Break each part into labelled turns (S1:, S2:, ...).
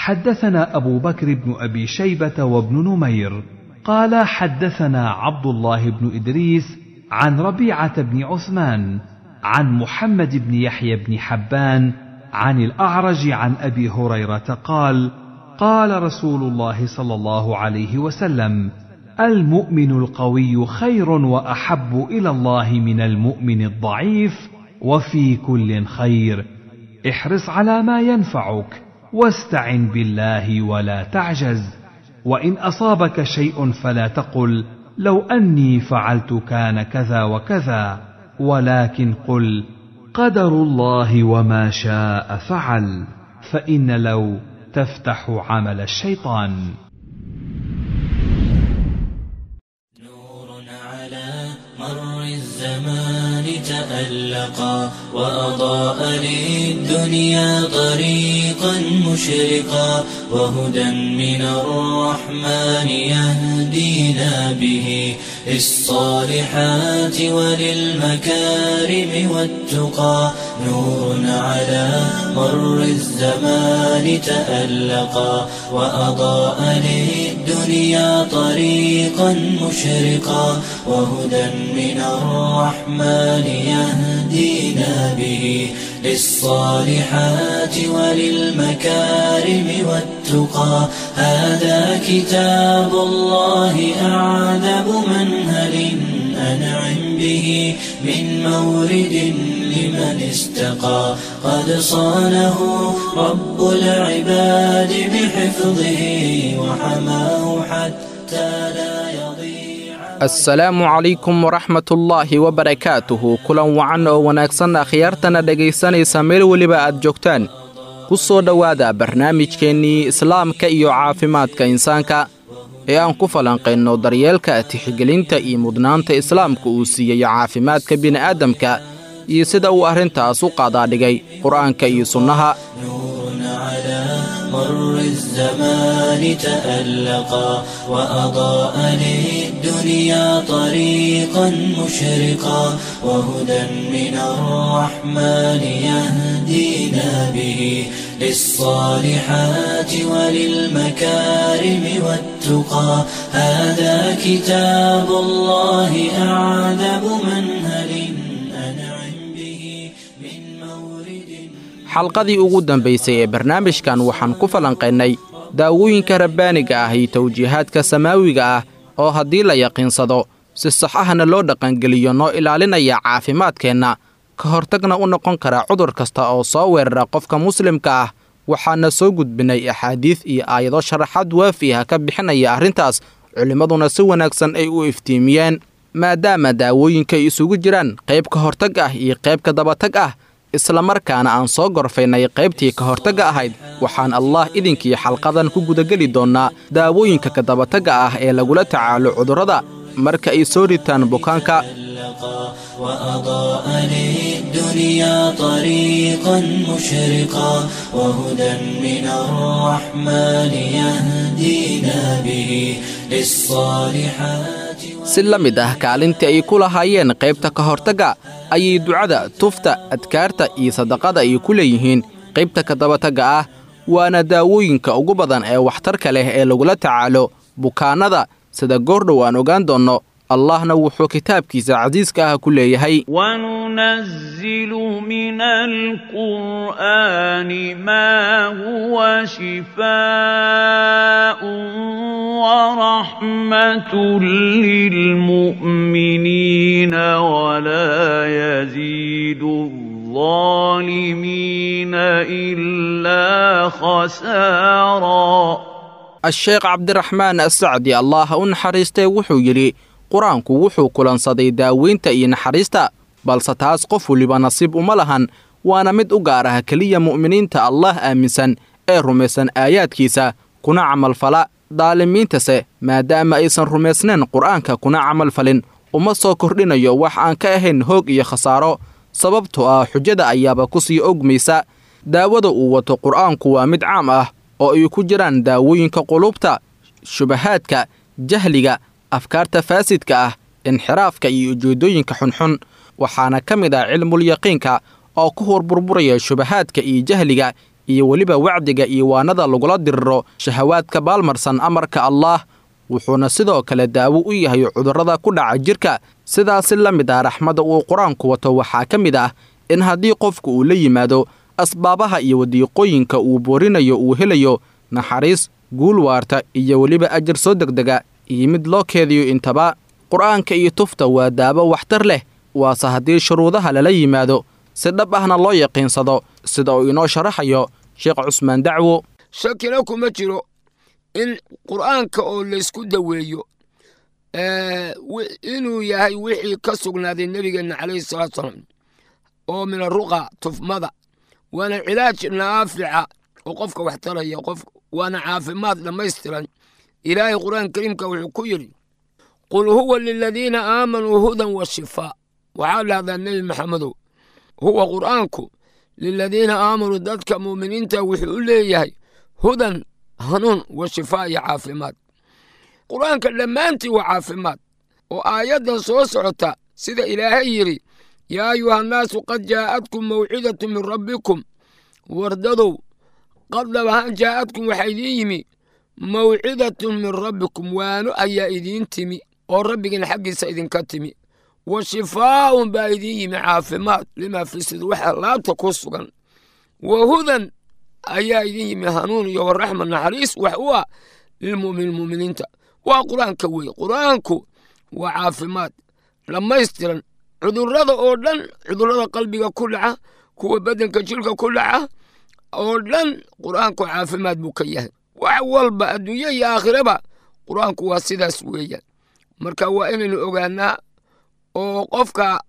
S1: حدثنا ابو بكر بن ابي شيبه وابن نمير قال حدثنا عبد الله بن ادريس عن ربيعه بن عثمان عن محمد بن يحيى بن حبان عن الاعرج عن ابي هريره قال قال رسول الله صلى الله عليه وسلم المؤمن القوي خير واحب الى الله من المؤمن الضعيف وفي كل خير احرص على ما ينفعك واستعن بالله ولا تعجز وان اصابك شيء فلا تقل لو اني فعلت كان كذا وكذا ولكن قل قدر الله وما شاء فعل فان لو تفتح عمل الشيطان
S2: نور على مر الزمان تألقا وأضاء للدنيا طريقا مشرقا وهدى من الرحمن يهدينا به للصالحات وللمكارم والتقى نور على مر الزمان تألقا وأضاء للدنيا طريقا مشرقا وهدى من الرحمن يهدينا به للصالحات وللمكارم والتقى هذا كتاب الله أعذب منهل أنعم به من مورد لمن استقى قد صانه رب العباد بحفظه وحماه حتى لا يضيع
S3: assalaamu calaykum waraxmatullaahi wabarakaatuhu kulan wacan oo wanaagsan akhyaartana dhegaysanaysa meel weliba aad joogtaan ku soo dhowaada barnaamijkeennii islaamka iyo caafimaadka insaanka ee aan ku falanqayno daryeelka tixgelinta iyo mudnaanta islaamka uu siiyey caafimaadka bini'aadamka iyo sida uu arrintaas u qaadaadhigay qur'aanka iyo sunnaha
S2: نور على مر الزمان تألقا وأضاء للدنيا طريقا مشرقا وهدى من الرحمن يهدينا به للصالحات وللمكارم والتقى هذا كتاب الله أعذب منهل أنعم به من مورد
S3: xalqadii ugu dambaysay ee barnaamijkan waxaan ku falanqaynay daawooyinka rabbaaniga ah iyo tawjiihaadka samaawiga ah oo haddii la yaqiinsado si sax ahna loo dhaqangeliyo noo ilaalinaya caafimaadkeenna ka hortagna u noqon kara cudur kasta oo soo weerara qofka muslimka ah waxaana soo gudbinay axaadiid iyo aayado sharaxaad waafi ah ka bixinaya arrintaas culimmaduna si wanaagsan ay u iftiimiyeen maadaama daawooyinka ay isugu jiraan qayb ka hortag ah iyo qayb ka dabatag ah islamarkaana aan soo gorfaynay qaybtii ka hortagga ahayd waxaan allah idinkii xalqadan ku gudageli doonnaa daawooyinka kadabatagga ah ee lagula tacaalo cudurrada marka ay soo ritaan bukaanka
S2: تألقا وأضاء للدنيا طريقا مشرقا وهدى من الرحمن يهدينا به للصالحات
S3: si la mid ah kaalintii ay ku lahaayeen qaybta ka hortagga ayay ducada tufta adkaarta iyo sadaqada ay ku leeyihiin qaybta kadabatagga ah waana daawooyinka ugu badan ee waxtarka leh ee lagula tacaalo bukaannada sida goordhow aan ogaan doonno allahna wuxuu kitaabkiisa casiiska ah ku leeyahay
S4: وننزل من القرآن ما هو شفاء ورحمة للمؤمنين ولا يزيد الظالمين إلا خسارا
S3: a-sheekh cabdiraxmaan assacdi allah ha u naxariistee wuxuu yidhi qur-aanku wuxuu kulansaday daaweynta iyo naxariista balse taas qof weliba nasiib uma lahan waana mid u gaar ah keliya mu'miniinta allah aaminsan ee rumaysan aayaadkiisa kuna camalfala daalimiintase maadaama aysan rumaysnayn qur'aanka kuna camalfalin uma soo kordhinayo wax aan ka ahayn hoog iyo khasaaro sababtoo ah xujada ayaaba ku sii ogmaysa daawada uu wato qur'aanku waa mid caam ah oo ay ku jiraan daawooyinka qulubta shubahaadka jahliga afkaarta faasidka ah inxiraafka iyo ujeeddooyinka xunxun waxaana ka mid ah cilmulyaqiinka oo ku horburburaya shubahaadka iyo jahliga iyo weliba wacdiga iyo waanada lagula diriro shahawaadka baalmarsan amarka allaah wuxuuna sidoo kale daawo u yahay cudurrada ku dhaca jidhka sidaasi la mid ah raxmadda uu qur-aanku wato waxaa ka mid ah in haddii qofku uu la yimaado asbaabaha iyo wadiiqooyinka uu boorinayo uu helayo naxariis guul waarta iyo weliba ajar soo degdega iyo mid loo keediyo intaba qur-aanka iyo tufta waa daawo waxtar leh waase haddii shuruudaha lala yimaado si dhab ahna loo yaqiinsado sida uu inoo sharaxayo sheekh cusmaan dacwo
S5: shakina kuma jiro in qur'aanka oo laysku daweeyo inuu yahay wixii ka sugnaaday nebigeenna calayhi salaatu salaam oo min aruqa tufmada waana cilaaj naafica oo qofka wax taraya qof waana caafimaad dhammaystiran ilaahay qur'aan kariimka wuxuu ku yidhi qul huwa liladiina aamanuu hudan wa shifaa waxaa dhahdaa nebi maxamedow huwa qur'aanku liladiina aamanuu dadka muuminiinta wuxuu u leeyahay hudan hanuun wa shifaa iyo caafimaad qur'aanka dhammaantii waa caafimaad oo aayaddan soo socota sida ilaahay yidhi yaa ayuhannaasu qad jaa'adkum mawcidatu min rabbikum wardadow qad dhabahaan jaa'adkum waxaa idiin yimi mawcidatun min rabbikum waano ayaa idiin timi oo rabbigiin xaggiisa idinka timi wa shifaa'un baa idiin yimi caafimaad limaa fi sidur waxa laabta ku sugan wa hudan ayaa idiin yimi hanuun iyo waraxma naxariis wax u ah lilmu'miniin mu'miniinta waa qur-aanka weeye qur-aanku waa caafimaad dhammaystiran cudurrada oo dhan cudurrada qalbiga ku dhaca kuwa beddenka jilka ku dhaca oo dhan qur-aanku caafimaad buu ka yahay wax walba adduunye iyo aakhiraba qur-aanku waa sidaas weeyaan marka waa inaynu ogaanaa oo qofka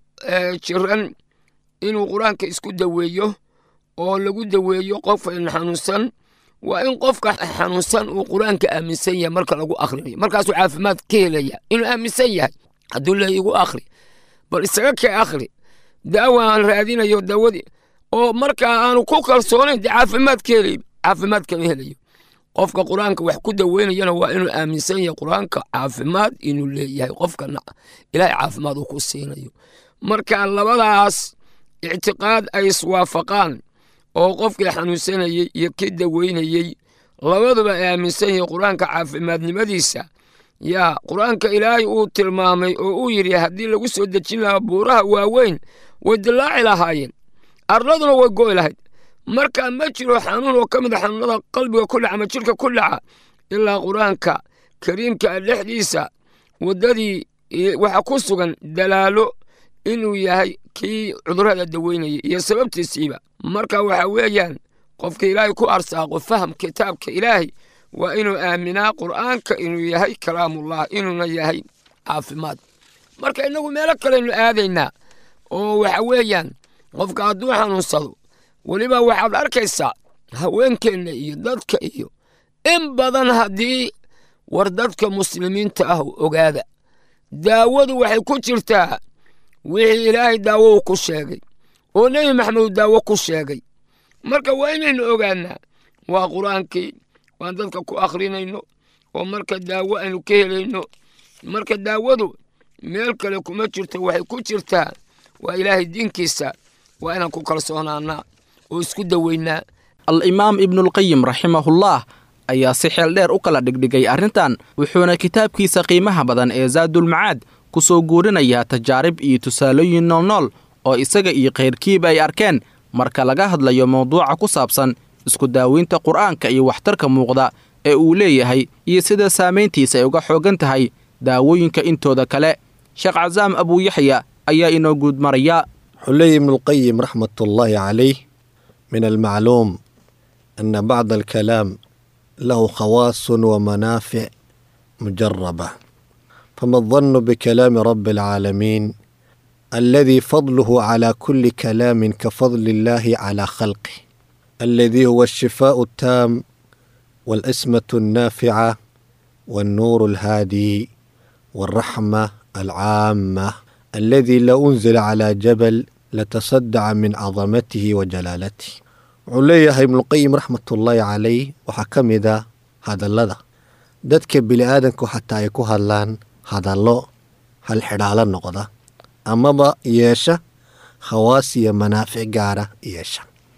S5: jiran inuu qur-aanka isku daweeyo oo lagu daweeyo qofan xanuunsan waa in qofka xanuunsan uu qur-aanka aaminsan yahay marka lagu akhrinayo markaasuu caafimaad ka helaya inuu aaminsan yahay hadduu le igu akhri bal isaga kee akhri daawa aan raadinayo daawadii oo markaa aanu ku kalsoonayn dee caafimaad ka helay caafimaad kama helayo qofka qur-aanka wax ku daweynayana waa inuu aaminsan yahay qur-aanka caafimaad inuu leeyahay qofkana ilaahay caafimaad uu ku siinayo marka labadaas ictiqaad ay iswaafaqaan oo qofkii xanuunsanayey iyo kii daweynayey labaduba ay aaminsan yihiin qur-aanka caafimaadnimadiisa yaa qur-aanka ilaahay uu tilmaamay oo uu yidhi haddii lagu soo dejin lahaa buuraha waaweyn way dillaaci lahaayeen arladuna way go'i lahayd marka ma jiro xanuun oo ka mid a xanuunada qalbiga ku dhaca ama jidhka ku dhaca ilaa qur-aanka kariimka dhexdiisa waddadii waxa ku sugan dalaalo inuu yahay kii cudurrada daweynayay iyo sababtiisiiba marka waxa weeyaan qofka ilaahay ku arsaaqo faham kitaabka ilaahay waa inuu aaminaa qur'aanka inuu yahay kalaamullah inuuna yahay caafimaad marka innagu meelo kaleynu aadaynaa oo waxa weeyaan qofka hadduu xanuunsado weliba waxaad arkaysaa haweenkeenna iyo dadka iyo in badan haddii war dadka muslimiinta ah ogaada daawadu waxay ku jirtaa wixii ilaahay daawo uu ku sheegay oo nebi maxamed daawo ku sheegay marka waa inaynu ogaanaa waa qur-aankii waan dadka ku akhrinayno oo marka daawo aynu ka helayno marka daawadu meel kale kuma jirto waxay ku jirtaa waa ilaahay diinkiisa waa inaan ku kalsoonaanaa oo isku daweynaa
S3: al-imaam ibnulqayim raximahullah ayaa si xeel dheer u kala dhigdhigay arrintan wuxuuna kitaabkiisa qiimaha badan ee saadulmacaad ku soo guurinayaa tajaarib iyo tusaalooyin noolnool oo isaga iyo khayrkiiba ay arkeen marka laga hadlayo mawduuca ku saabsan isku daaweynta qur'aanka iyo waxtarka muuqda ee uu leeyahay iyo sida saamayntiisa ay uga xooggan tahay daawooyinka intooda kale sheekh casaam abuuyaxya ayaa inoo guud maraya
S6: wuxuu leeyahy ibnulqayim raxmat ullaahi calayh min almacluum ana bacda alkalaam lahu khawaasun wa manaafic mujaraba fama adanu bikalaami rabi alcaalamiin aladii fadluhu calaa kuli kalaamin kafadli illaahi calaa khalqih aladii huwa ashifaau attaam waalismatu annaafica والنور الهادي والرحمة العامة الذي لو أنزل على جبل لتصدع من عظمته وجلالته wuxuu leeyahay ibnuqayim raxmatullaahi calayh waxaa ka mid a hadallada dadka bini-aadanku xataa ay ku hadlaan hadallo hal xidhaalo noqda amaba yeesha khawaas iyo manaafic gaara yeesha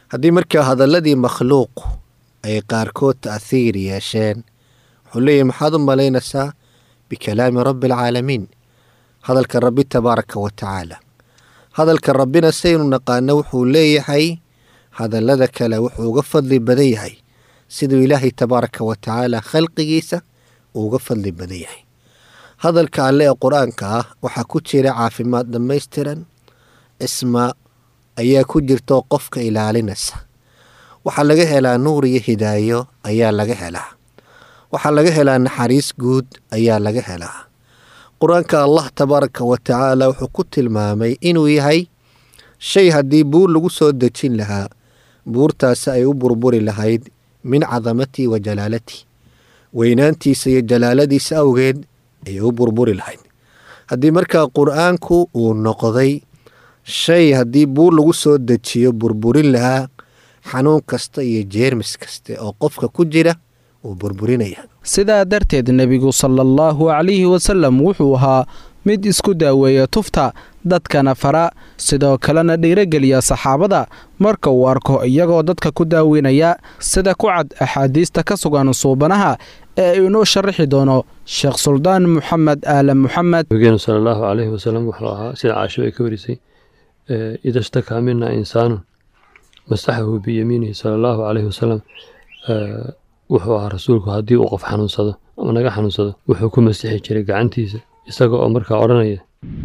S6: haddii markaa hadalladii makhluuq ay qaarkood ta'hiir yeesheen wuxuu leeyahy maxaad u malaynaysaa bikalaami rabbi alcaalamiin hadalka rabbi tabaaraka wa tacaala hadalka rabbina saynu naqaano wuxuu leeyahay hadallada kale wuxuu uga fadli badan yahay siduu ilaahay tabaaraka wa tacaala khalqigiisa uu uga fadli badan yahay hadalka alle ee qur-aanka ah waxaa ku jira caafimaad dhammaystiran cisma ayaa ku jirto qofka ilaalinaysa waxaa laga helaa nuur iyo hidaayo ayaa laga helaa waxaa laga helaa naxariis guud ayaa laga helaa qur-aanka allah tabaaraka wa tacaala wuxuu ku tilmaamay inuu yahay shay haddii buur lagu soo dejin lahaa buurtaasi ay u burburi lahayd min cadamatii wa jalaalatii weynaantiisa iyo jalaaladiisa awgeed ayay u burburi lahayd haddii markaa qur-aanku uu noqday shay haddii buur lagu soo dejiyo burburin lahaa xanuun kasta iyo jeermis kaste oo qofka ku jira uu burburinaya
S3: sidaa darteed nebigu sala allahu calayhi wasallam wuxuu ahaa mid isku daaweeya tufta dadkana fara sidoo kalena dhiirogeliya saxaabada marka uu arko iyagoo dadka ku daaweynaya sida ku cad axaadiista ka sugan suubanaha ee inoo sharaxi doono sheekh suldaan moxamed aala moxamed
S7: nabigeenu sala allahu calayhi wasalam wuxuu ahaa sida caasho ay ka warisay ida shtakaa mina insaanun masaxahu biyamiinihi sala allahu calayhi wasalam wuxuu ahaa rasuulku haddii uu qof xanuunsado ama naga xanuunsado wuxuu ku masixi jiray gacantiisa isaga oo markaa odhanaya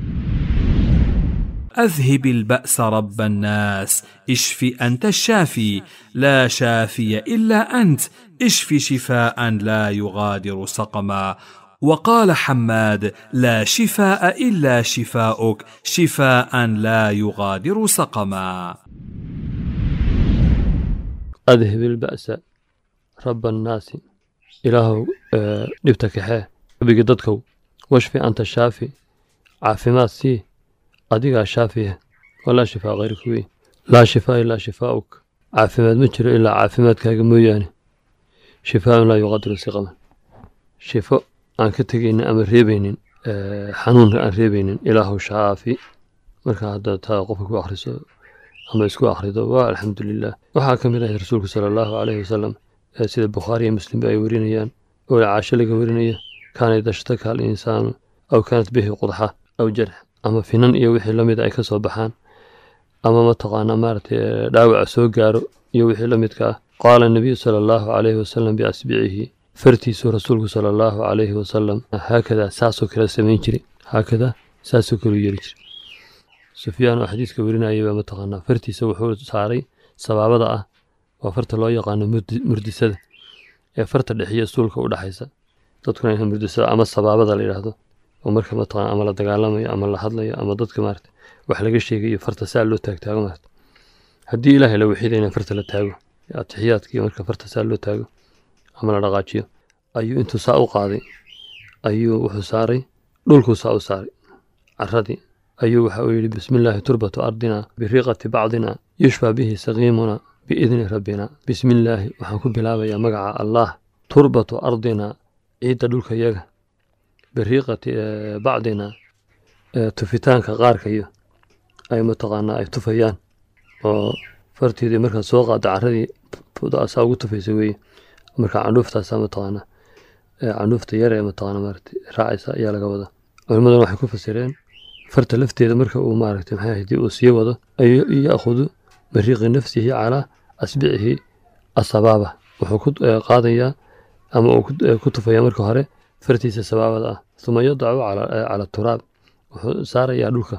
S1: أذهب البأس رب الناس اشف أنت الشافي لا شافي إلا أنت اشف شفاء لا يغادر سقما وقال حماد لا شفاء إلا شفاؤك شفاء لا يغادر سقما
S7: adhib ilba'sa raba annaasi ilaahow dhibta kaxee rabigii dadkow washfi anta shaafi caafimaad sii adigaa shaafiya walaa shifaa kayrka wey laa shifaa ilaa shifaa'uk caafimaad ma jiro ilaa caafimaadkaaga mooyaane shifaaun laa yuqadiru siqaman shifo aan ka tegaynin ama reebaynin xanuunka aan reebaynin ilaahow shaafi marka hadda taa qofka ku akhriso ama isku akhrido waa alxamdu lilah waxaa ka mid ahayd rasuulku sala allahu caleyhi wasalam sida bukhaari iyo muslimba ay warinayaan oo caasho laga warinaya kaana idashtaka al insaanu aw kaanat bihi qudxa aw jarx ama finan iyo wixii la mida ay ka soo baxaan ama mataqaana maaragtay dhaawaca soo gaaro iyo wixii la midka ah qaala nabiyu sala allahu caleyhi wasalam biasbicihi fartiisuu rasuulku sala allahu caleyhi wasalam haakadaa saasoo kale samayn jiray haakadaa saasoo kale u yeeli jiray sufyaan oo xadiiska werinayay baa mataqaanaa fartiisa wuxuu saaray sabaabada ah waa farta loo yaqaano murdisada ee farta dhexiyo suulka u dhaxaysa dadkuna inha murdisada ama sabaabada la yidhaahdo oo marka mataqana ama la dagaalamayo ama la hadlayo ama dadka maarata wax laga sheegayo farta saa loo taagtaago maarata haddii ilaahay la wixidayna farta la taago atixiyaadkii marka farta saa loo taago ama la dhaqaajiyo ayuu intuu saa u qaaday ayuu wuxuu saaray dhulkuu saa u saaray caradii ayuu waxa uu yidhi bismi illaahi turbatu ardina biriiqati bacdina yushfaa bihi saqiimuna biidni rabbina bismi illaahi waxaan ku bilaabayaa magaca allah turbatu ardina ciidda dhulka yaga biriiqati bacdina tufitaanka qaarkayo ay mataqaanaa ay tufayaan oo farteedii markaad soo qaado caradii saa ugu tufaysa weeye marka candhuuftaasaa mataqaanaa candhuufta yar ee mataqaana maarata raacaysa ayaa laga wadaa culimmaduna waxay ku fasireen farta lafteeda marka uu maaragtay maxay ahayd uu sii wado ayuu ya'khudu bariiqi nafsihi calaa asbicihi asabaaba wuxuu ku qaadayaa ama uu ku tufayaa marka hore fartiisa sabaabada ah uma yadacu cala turaab wuxuu saarayaa dhulka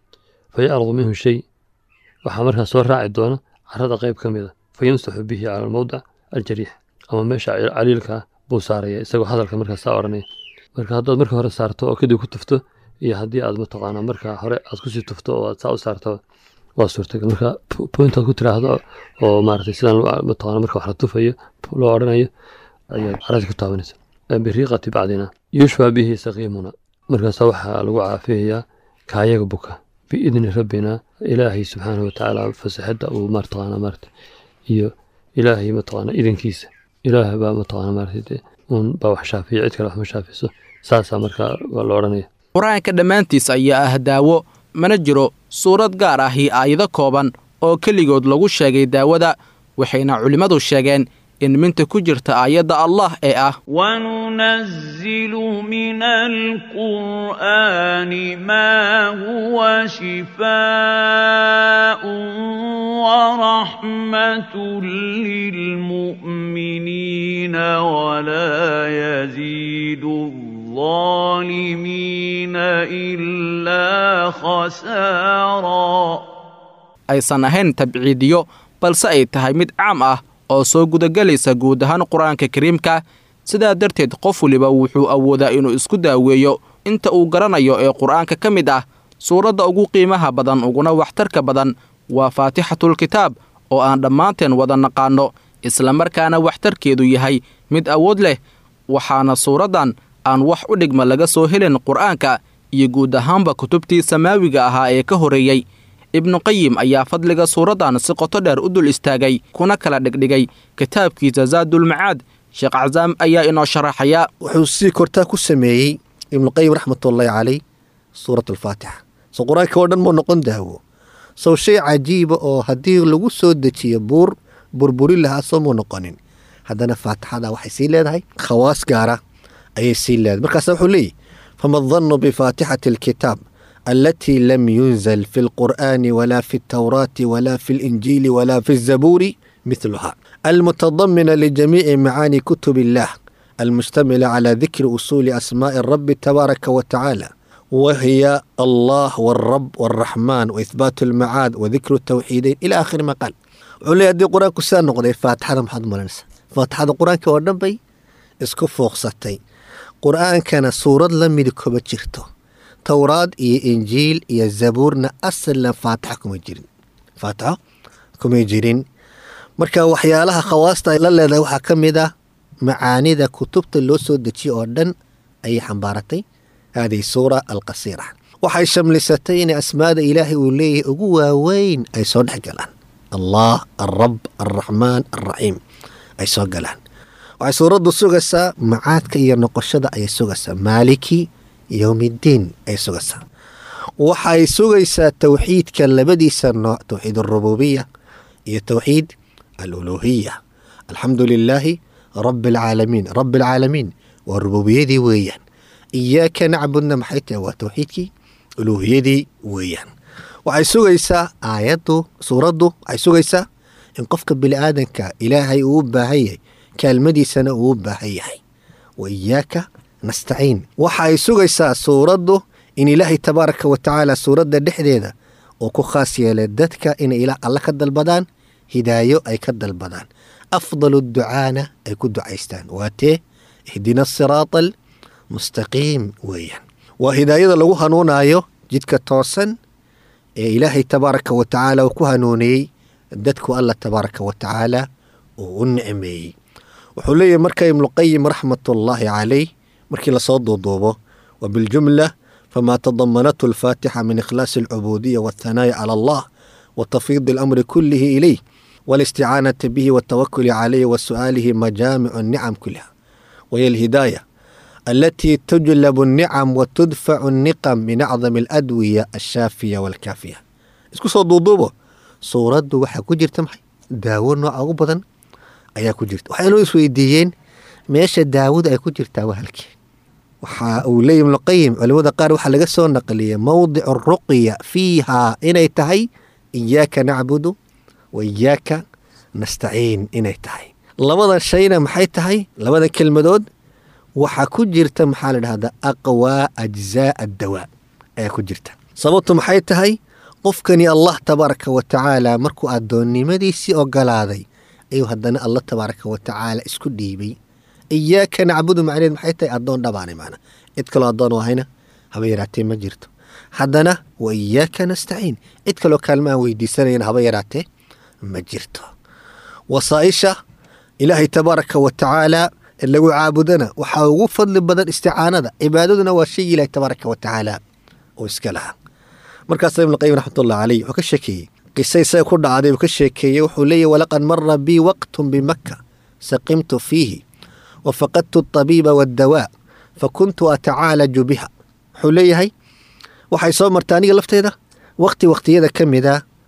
S7: fa yacrudu minhu shay waxaa markaa soo raaci doona carada qayb ka mida fa yamsaxu bihi cala almowdac aljariix ama meesha caliilka ah buu saaraya isagoo hadalka markaa saa odhanaya marka haddaad marka hore saarto oo kadib ku tufto iyo haddii aad mataqaanaa marka hore aad kusii tufto oo aad saa u saarto waa suurtagal marka pointaad ku tiraahdo oo maaragtay sidaan mataqaana marka wax la tufayo loo odhanayo ayaad caradi ku taabanaysa biriiqati bacdina yushfaa bihi saqiimuna markaasa waxaa lagu caafiyayaa kaayaga buka biidni rabbina ilaahay subxaanahu watacaala fasaxadda uu mataqaana maarata iyo ilaahay mataqaana idankiisa ilaah baa mataqaana maarata un baa wax shaafiya cid kale wax ma shaafiso saasaa markaa waa la odhanaya
S3: qur-aanka dhammaantiis ayaa ah daawo mana jiro suurad gaar ahi aayado kooban oo keligood lagu sheegay daawada waxayna culimmadu sheegeen in minta ku jirta aayadda allah ee ah
S4: وننزل من القرآن ما هو شفاء ورحمة للمؤمنين ولا يزيد الظالمين إلا خسارا
S3: aysan ahayn tabciidiyo balse ay tahay mid caam ah oo soo gudagelaysa guud ahaan qur-aanka kariimka sidaa darteed qof waliba wuxuu awoodaa inuu isku daaweeyo inta uu garanayo ee qur-aanka ka mid ah suuradda ugu qiimaha badan uguna waxtarka badan waa faatixatulkitaab oo aan dhammaanteen wada naqaanno islamarkaana waxtarkeedu yahay mid awood leh waxaana suuraddan aan wax u dhigma laga soo helin qur-aanka iyo guud ahaanba kutubtii samaawiga ahaa ee ka horreeyey ibnuqayim ayaa fadliga suuraddan si qoto dheer u dul istaagay kuna kala dhigdhigay kitaabkiisa zaadulmacaad sheekh casaam ayaa inoo sharaxaya
S6: wuxuu si kortaa ku sameeyey ibnuqayim raxmatullaahi caleyh suurat alfaatixa so qur-aanka oo dhan muu noqon daawo sow shay cajiiba oo haddii lagu soo dejiyo buur burburi lahaa soo muu noqonin haddana faatixada waxay sii leedahay khawaas gaara ayay sii leedahay markaasa wuxuu leeyahy fama dannu bifaatixati alkitaab التي لم ينزل في القرآن ولا في التوراة ولا في الإنجيل ولا في الزبور مثلها المتضمنة لجميع معاني كتب الله المشتملة على ذكر أصول أسماء الرب تبارك وتعالى وهي الله والرب والرحمن وإثبات المعاد وذكر التوحيدين إلى آخر ما قال علي هدي قرآن كسان نقضي فاتحة محمد مولانسا فاتحة قرآن كوردن بي اسكو فوق ستي قرآن كان سورة لم يدكو بجرتو towraad iyo injiil iyo zabuurna asalna faatixa kuma jirin faatixo kumay jirin marka waxyaalaha khawaasta ay la leedahay waxaa ka mid ah macaanida kutubta loo soo dejiye oo dhan ayay xambaaratay haadihi suura alqasiira waxay shamlisatay inay asmaada ilaahay uu leeyahay ugu waaweyn ay soo dhex galaan allah alrab alraxmaan alraxiim ay soo galaan waxay suuraddu sugaysaa macaadka iyo noqoshada ayay sugaysaa maaliki yowmiddiin ay sugaysaa waxay sugaysaa towxiidka labadiisa nooc towxiid arububiya iyo towxiid aluluuhiya alxamdu lilaahi rabi alcaalamiin rabi alcaalamiin waa rububiyadii weeyaan iyaaka nacbudna maxay tahay waa towxiidkii uluuhiyadii weeyaan waxay sugaysaa aayaddu suuraddu waxay sugaysaa in qofka bini aadanka ilaahay uu u baahan yahay kaalmadiisana uu u baahan yahay wa iyaaka nastaciin waxa ay sugaysaa suuraddu in ilaahay tabaaraka wa tacaala suuradda dhexdeeda uu ku khaas yeelay dadka inay ilaah alla ka dalbadaan hidaayo ay ka dalbadaan afdalu ducaana ay ku ducaystaan waa tee ihdina asiraata almustaqiim weeyaan waa hidaayada lagu hanuunaayo jidka toosan ee ilaahay tabaaraka wa tacaala uu ku hanuuniyey dadku alla tabaaraka wa tacaala uu u nicmeeyey wuxuu leeyahy marka ibnuqayim raxmatullaahi calayh markii lasoo duuduubo wa biljumla famaa tadamanathu alfaatixa min ikhlaasi alcubuudiya waathanaa'i cala allah wa tafyiidi alamri kullihi ilayh والاستعانة به والتوكل عليه وسؤاله مجامع النعم كلها وهي الهداية التي تجلب النعم وتدفع النقم من أعظم الأدوية الشافية والكافية isku soo duuduubo suuraddu waxaa ku jirta maxay daawo nooca ugu badan ayaa ku jirta waxaynoo isweydiiyeen meesha daawada ay ku jirtaa waa halkee waxa uu leeyahy ibnuqayim culimada qaar waxaa laga soo naqliyay mowdicu ruqya fiihaa inay tahay iyaaka nacbudu wa iyaaka nastaciin inay tahay labadan shayna maxay tahay labadan kelmadood waxaa ku jirta maxaa la dhahdaa aqwaa ajzaa addawaa ayaa ku jirta sababtu maxay tahay qofkani allah tabaaraka wa tacaala markuu addoonnimadiisii ogolaaday ayuu haddana allah tabaaraka wa tacaala isku dhiibay iyaaka nacbudu macneed maxay tahay addoon dhabaanay macna cid kaloo addoon u ahayna haba yaraatee ma jirto haddana wa iyaaka nastaciin cid kaloo kaalma aan weydiisanayna haba yaraatee ma jirto wasaa-isha ilaahay tabaaraka wa tacaala in lagu caabudana waxaa ugu fadli badan isticaanada cibaadaduna waa shay ilaahay tabaaraka wa tacaala oo iska lahaa markaasa ibnuqayim raxmatullah caleyh wuxuu ka sheekeeyey qisa isaga ku dhacday uu ka sheekeeyey wuxuu leeyahy walaqad mara bii waqtun bimaka saqimtu fiihi wa faqadtu altabiiba waaddawaa fa kuntu atacaalaju biha wuxuu leeyahay waxay soo marta aniga lafteeda waqti waqtiyada ka mida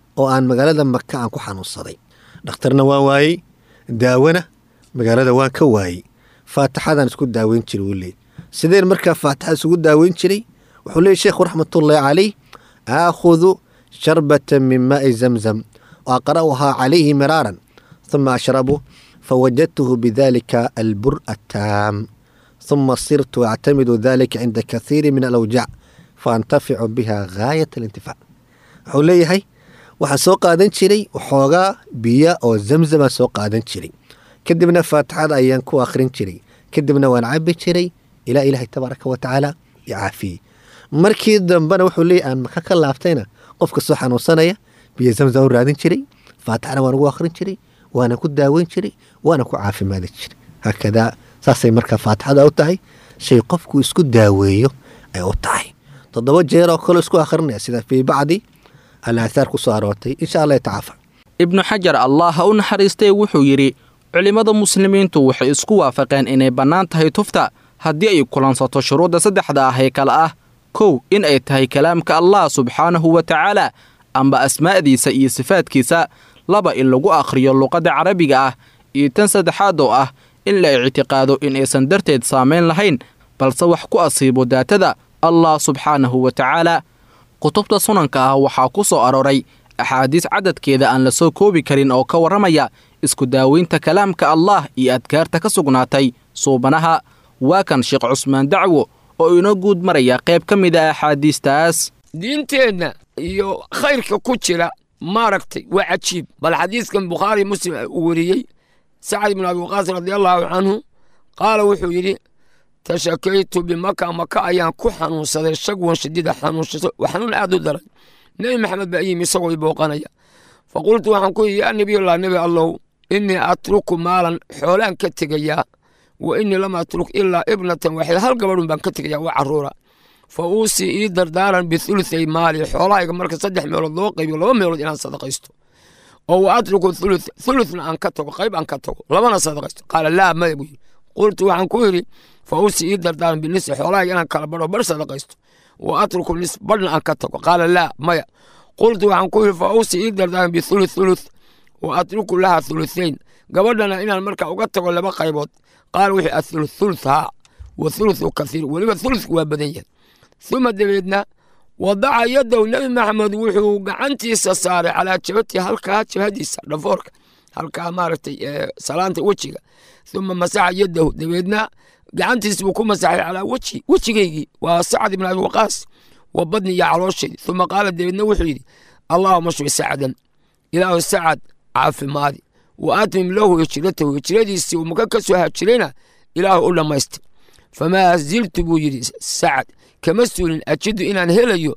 S6: oo aan magaalada maka aan ku xanuunsaday dhakhtarna waan waayey daawana magaalada waan ka waayey faatixadaan isku daaweyn jiray wuu leey sideen markaa faatixada isugu daaweyn jiray wuxuu leeyay sheekhu raxmatullaahi calayh aakhudu sharbatan min maa'i zamzam wa aqra'uhaa calayhi miraaran ثuma ashrabu fawajadtuhu bidalika albur attaam ثuma sirtu actamidu dalika cinda kathiiri min alawjac faantaficu biha gaayat alintifaac wuxuu leeyahay waxaan soo qaadan jiray waxoogaa biya oo zamzamaan soo qaadan jiray kadibna faatixada ayaan ku akhrin jiray kadibna waan cabi jiray ilaa ilaahay tabaaraka wa tacaala i caafiyey markii dambena wuxuu leeyahy aan maka ka laabtayna qofka soo xanuunsanaya biyo zamzam u raadin jiray faatixana waan ugu akhrin jiray waana ku daaweyn jiray waana ku caafimaadi jiray haakadaa saasay markaa faatixada u tahay shay qofku isku daaweeyo ay u tahay toddoba jeer oo kale isku akhrinaya sida fii bacdi alaahaar ku soo aroortay insha allah yatacaafa
S3: ibnu xajar allah ha u naxariistay wuxuu yidhi culimmada muslimiintu waxay isku waafaqeen inay bannaan tahay tufta haddii ay kulansato shuruudda saddexda ah ee kale ah kow in ay tahay kalaamka allah subxaanahu wa tacaala amba asmaa'diisa iyo sifaadkiisa laba in lagu akhriyo luqadda carabiga ah iyo tan saddexaad oo ah in la ictiqaado in aysan darteed saamayn lahayn balse wax ku asiibo daatada allah subxaanahu wa tacaala kutubta sunanka ah waxaa ku soo arooray axaadiis cadadkeeda aan la soo koobi karin oo ka warramaya isku daaweynta kalaamka allah iyo adkaarta ka sugnaatay suubanaha waa kan sheekh cusmaan dacwo oo inoo guud maraya qayb ka mid a axaadiistaas
S5: diinteenna iyo khayrka ku jira maaragtay waa cajiib bal xadiiskan bukhaari muslim uu weriyey sacad ibnu abi waqaas radi allaahu canhu qaala wuxuu yidhi tashakaytu bimaka maka ayaan ku xanuunsaday shagwan shadiida xanuunshaso xanuun aad u daran nebi maxamed baa yimi isagoo i booqanaya faqultu waxaan ku yidhi yaa nebiyullah nebi allow innii atruku maalan xoolaan ka tegayaa wa innii lam atruk ilaa ibnatan waxida hal gabadhun baan ka tegayaa waa carruura fa uusii ii dardaaran bithuluthey maali xoolahayga marka saddex meelood loo qaybiyo laba meelood inaan sadaqaysto oo wa atruku thuluth thuluthna aan ka tago qayb aan ka tago labana sadaqaysto qaala laa maya buu yidhi qultu waxaan ku yidhi fa uusii ii dardaaran binisi xoolahayga inaan kala badho bar sadaqaysto wa atruku nis badhna aan ka tago qaala laa maya qultu waxaan ku yidhi fa uusii ii dardaaran bithuluth thuluth wa atruku laha thuluthayn gabadhana inaan marka uga tago laba qaybood qaala wuxuu athuluth thuluth haa wa thuluthu kathiir weliba thuluthku waa badan yahay uma dabeedna wadaca yadahu nebi maxamed wuxuu gacantiisa saaray calaa jabati halkaa jabhadiisa dhafoorka halkaa maaragtay salaanta wejiga uma masaxa yadahu dabeedna gacantiisa buu ku masaxay calaa weji wejigaygii waa sacad ibn abi waqaas wa badni iyo caloosheedi uma qaala dabeedna wuxuu yidhi allaahuma shfi sacdan ilaahu sacad caafimaadi wa atmim lahu hijratahu hijradiisii uu maka ka soo hajirayna ilaahu u dhammaystir famaa ziltu buu yidhi sacad kama suulin ajidu inaan helayo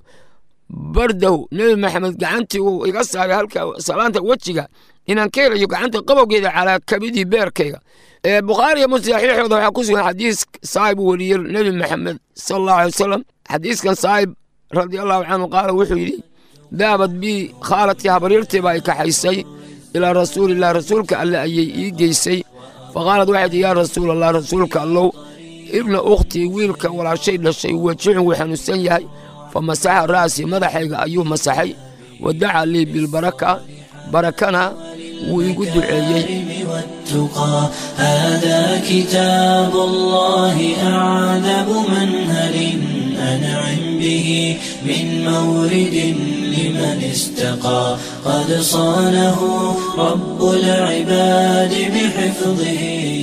S5: bardahu nebi maxamed gacantii uu iga saaray halka salaanta wejiga inaan ka helayo gacanta qabowgeeda calaa kabidii beerkayga bukhaariya muslim saxiixooda waxaa ku sugan xadiis saahib uu weriyey nebi maxamed sala allahu alay wasalam xadiiskan saahib radi allahu canhu qaala wuxuu yidhi daabad bii khaalatii habaryartii baa i kaxaysay ilaa rasuulilah rasuulka alle ayay ii geysay faqaalad waxay tihi yaa rasuul allah rasuulka allow ibna ukhtii wiilka walaashay dhashay wejicun wuu xanuunsan yahay fa masaxa ra'sii madaxayga ayuu masaxay wa daca lii bilbaraka barakana wuu igu duceeyey
S2: والتقى هذا كتاب الله أعذب منهل أنعم به من مورد لمن استقى قد صانه رب العباد بحفظه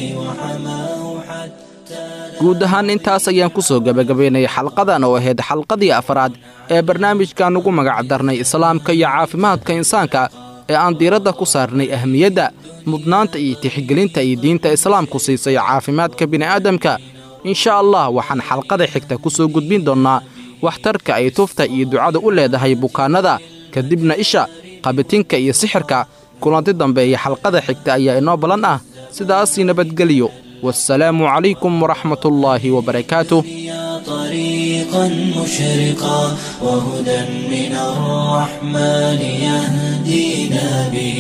S2: وحماه حتى
S3: guud ahaan intaas ayaan ku soo gebagabaynay xalqadan oo ahayd xalqadii afraad ee barnaamijkan ugu magac darnay islaamka iyo caafimaadka insaanka ee aan diiradda ku saarnay ahmiyadda mudnaanta iyo tixgelinta iyo diinta islaamku siisay caafimaadka bini'aadamka insha allah waxaan xalqada xigta ku soo gudbin doonnaa waxtarka ay tufta iyo ducada u leedahay bukaannada kadibna isha qabitinka iyo sixirka kulanti dambe iyo xalqada xigta ayaa inoo ballan ah sidaasii nabadgeliyo والسلام عليكم ورحمة الله وبركاته
S2: يا طريقا مشرقا وهدى من الرحمن يهدينا به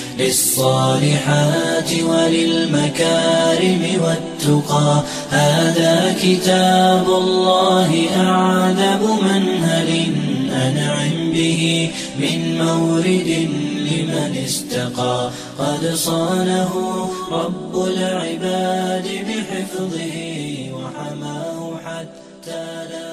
S2: للصالحات وللمكارم والتقى هذا كتاب الله أعذب منهل أنعم به به من مورد لمن استقى قد صانه رب العباد بحفظه وحماه حتى لا